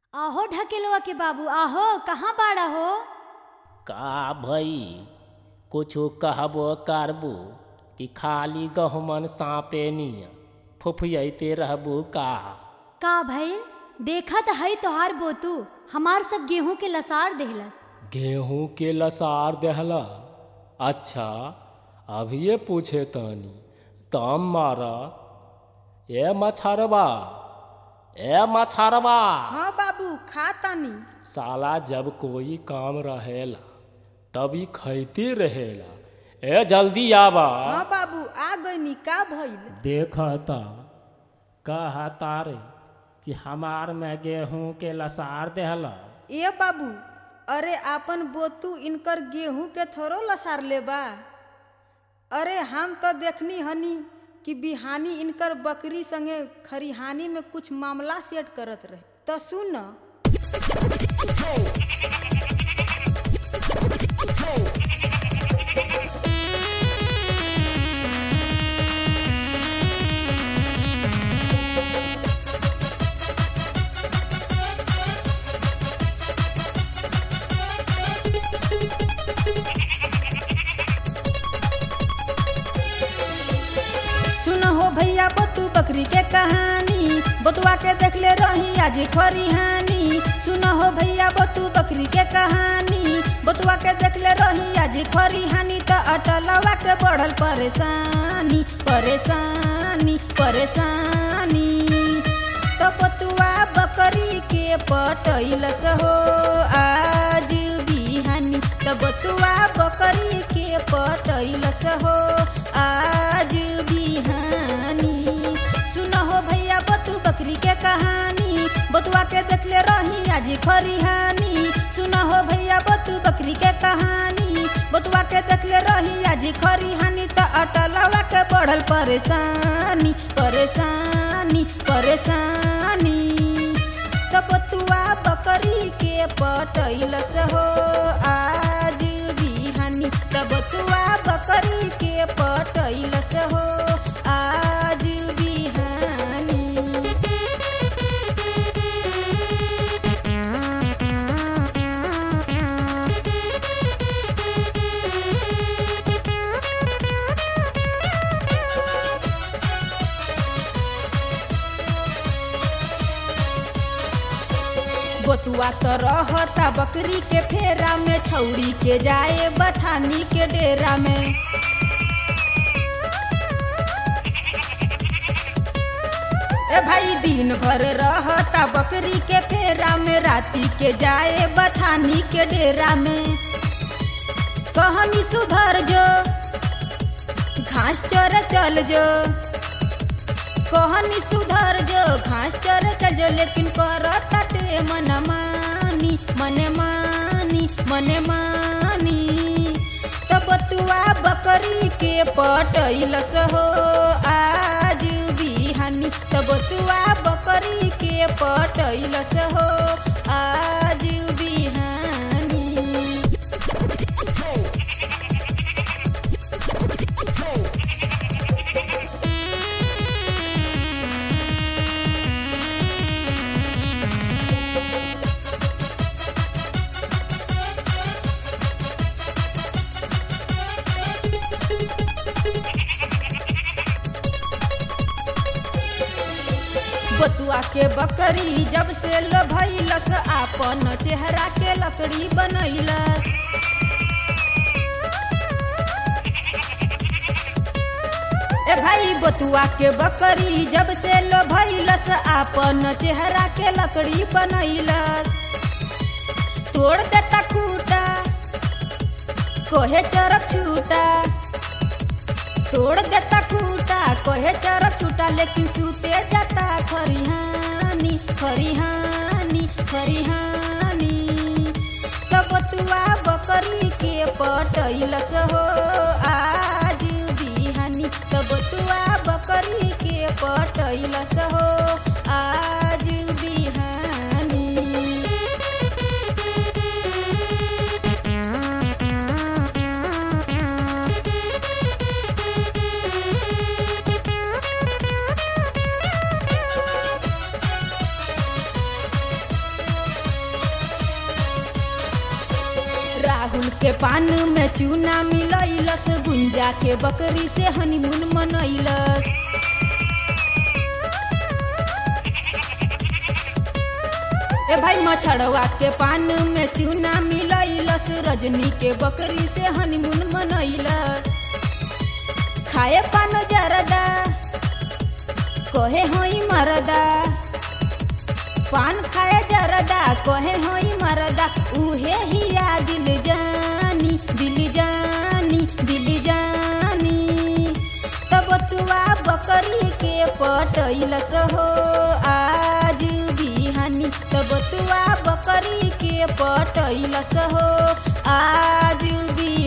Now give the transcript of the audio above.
आहो ढकेलवा के बाबू आहो कहाँ बाड़ा हो का भई कुछो कहबो करबो कि खाली गहुमन साँपे नियन फुफियते रहबो का का भइल देखत हई तोहार बोतू हमार सब गेहूं के लसार देहलस गेहूं के लसार देहला अच्छा अभिये पूछे तनी तम मारा ए मछरबा ए मछरबा हाँ बाबू खा तानी साला जब कोई काम रहेला तभी खैती रहेला ए जल्दी आबा हाँ बाबू आ गईनी का भइल देखता कह तारे कि हमार में गेहूं के लसार देहला ए बाबू अरे आपन बोतू इनकर गेहूं के थोरो लसार लेबा अरे हम तो देखनी हनी कि बिहानी इनकर बकरी संगे खरिहानी में कुछ मामला सेट करत रहे तो सुन सुन हो भैया बतू बकरी के कहानी बतुआ के देख ले रही आज खरिहानी सुन हो भैया बतू बकरी के कहानी बतुआ के देख ले रही आज खरिहानी तो अटलवा के बढ़ल परेशानी परेशानी परेशानी तो बतुआ बकरी के पटैलस हो आज बिहानी तो बतुआ बकरी के पटैलस हो आज बिहानी सुन हो भैया बतू बकरी के कहानी बतुआ के देखले रही आज खरिहानी सुन हो भैया बतू बकरी के कहानी बतुआ के देखले रही आज खरिहानी तो अटलवा के बढ़ल परेशानी परेशानी परेशानी तो बतुआ बकरी के पटैलस हो आज बिहानी तो बतुआ बकरी के पटैलस हो आज बिहानी बतुआ तो रहता बकरी के फेरा में छौड़ी के जाए बथानी के डेरा में ए भाई दिन भर रहता बकरी के फेरा में राती के जाए बथानी के डेरा में कहनी सुधर जो घास चर चल जो कहनी सुधर जो घास चर चल जो लेकिन करताटे मन मानी मने मानी मने मानी तो बतुआ बकरी के पटैलस हो आज बिहानी तो बतुआ बकरी के पटैलस हो आज बिहानी बतुआ के बकरी जब से लभैलस आपन चेहरा के लकड़ी बनैलस ए भाई बतुआ के बकरी जब से लभैलस आपन चेहरा के लकड़ी बनैलस तोड़ देता खूटा कोहे चरक छूटा तोड़ देता खूटा कहे चरक छूटा लेकिन सूते जाता खरिहानी खरिहानी खरिहानी तब तुआ बकरी के पटैलस हो आज बिहानी तब तुआ बकरी के पटैलस हो आज बिहानी राहुल के पान में चूना मिलैलस गुंजा के बकरी से हनीमून मनैलस ए भाई मछड़वा के पान में चूना मिलैलस रजनी के बकरी से हनीमून मनैलस खाए पान जरदा कहे होई मरदा पान खाए जरदा कहे होई मरदा उहे हिया दिल जानी दिल जानी दिल जानी तब तुआ बकरी के पटैलस हो आज बिहानी तब तुआ बकरी के पटैलस हो आज बिहानी